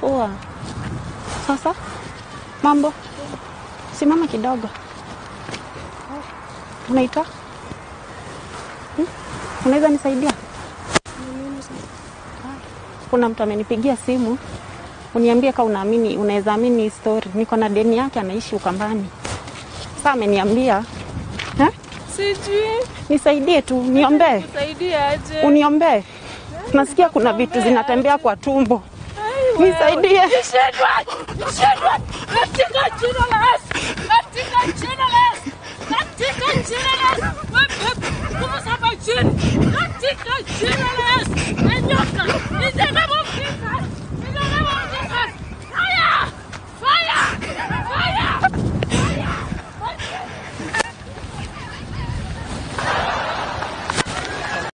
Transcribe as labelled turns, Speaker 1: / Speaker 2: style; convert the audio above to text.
Speaker 1: Poa. Sasa mambo, simama kidogo. Unaitwa hmm? Unaweza nisaidia? Kuna mtu amenipigia simu uniambie kama unaamini, unaweza amini hii story. Niko na deni yake, anaishi Ukambani. Sasa ameniambia eh?
Speaker 2: Sijui
Speaker 1: Nisaidie tu, niombee,
Speaker 2: kusaidia aje.
Speaker 1: uniombee. Nasikia kuna vitu zinatembea kwa tumbo, nisaidie.
Speaker 2: Nishindwe, nishindwe katika jina la Yesu, katika jina la Yesu, katika jina la Yesu. Wewe, nguvu za majini, katika jina la